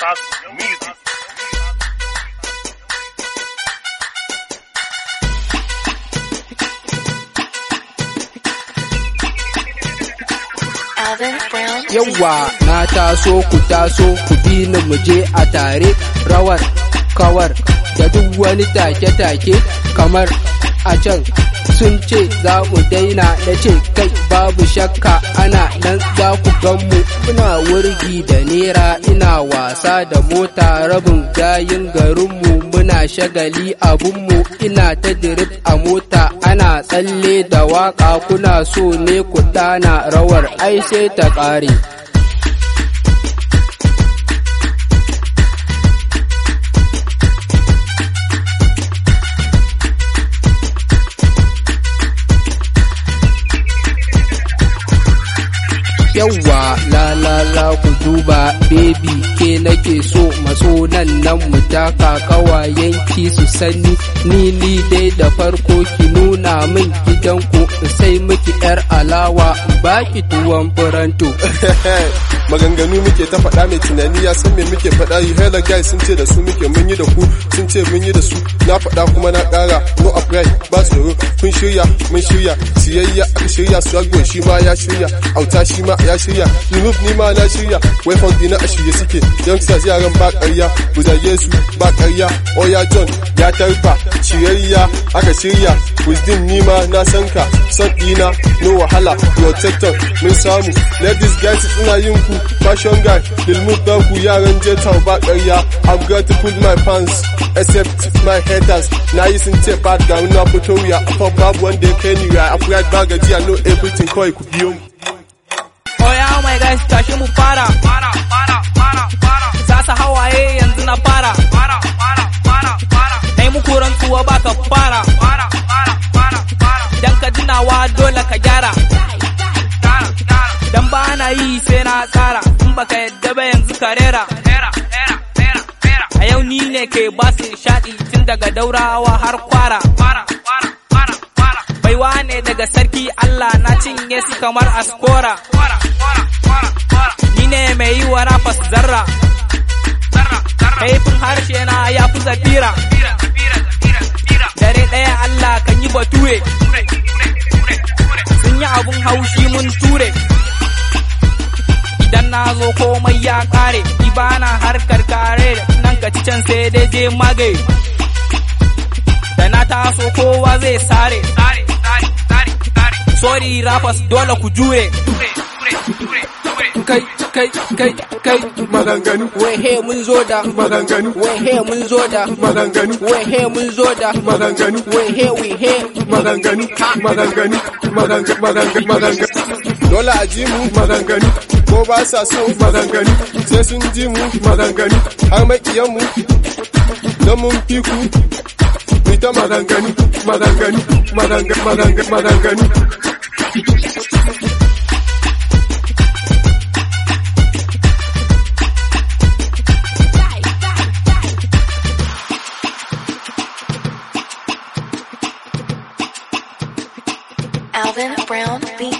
Just music. Alvin Brown. Yawwa na taso ku taso ku bi ni mu je a tare rawar kawar da duk wani take-take kamar a can sun ce za mu daina na ce kai babu shakka ana nan za ku ganmu muna wurgi da nera ina wasa da mota rabin gayin garinmu muna shagali abunmu ina ta dirip a mota ana tsalle da waka kuna so ne ku dana rawar ai sai ta ƙare. yawwa la la la ku duba baby ke nake so matso nan nan mu taka kawayen ki su sani ni ni dai da farko ki nuna min gidanku in sai miki yar alawa in baki tuwon buranto maganganu muke ta faɗa mai tunani ya san me muke faɗa yi hela guys sun ce da su muke mun yi da ku sun ce mun yi da su na faɗa kuma na ƙara no upgrade ba tsoro kun shirya mun shirya siyayya aka shirya swagbo shi ma ya shirya auta shi ma ya shirya remove ni ma na shirya weapon dina a shirye suke youngsters yaran ba ƙarya ku zage su ba ƙarya oya john ya tarfa shirayya aka shirya wisdom ni ma na san ka son ɗina no wahala protector mun samu ladies guys suna yin ku fashion guy lilmut dan ku yaran jeta ba ƙarya i'm going to pull my pants except my haters na yi sun ce bad ga na fito wuya a babu wanda ya kai ni ya upright ba gajiya no everything kawai ku biyo mu Oh yeah, my guys, tashi mu fara. Fara, fara, fara, fara. Sasa hawaye yanzu na fara. Fara, fara, fara, fara. Nai muku rantsuwa ba ka fara. Fara, fara, fara, fara. Dan ka tunawa dole ka gyara. Dan ba na yi sai na tsara. In baka yadda ba yanzu ka rera. A yau ni ne ke ba su nishaɗi tun daga daurawa har kwara. Fara, fara, fara, fara. Baiwa ne daga sarki Allah na cinye su kamar askora. Ni ne mai yi wa rafas zarra. Kaifin harshe na ya fi zafira. Dare ɗaya Allah kan yi bature. Sun yi abun haushi mun ture. Idan na zo komai ya ƙare, ibana harkar kare nan ka ci can sai dai je magaye. Da na taso kowa zai sare. Sorry rafas dole ku jure. kai kai kai kai maganganu wai he mun zo da maganganu wai he mun zo da maganganu wai he mun zo da maganganu wai he we he maganganu maganganu maganganu maganganu maganganu dole a ji mu maganganu ko ba sa so maganganu sai sun ji mu maganganu har makiyan mu don mun fi ku mu ta maganganu maganganu maganganu maganganu maganganu Alvin Brown Beat.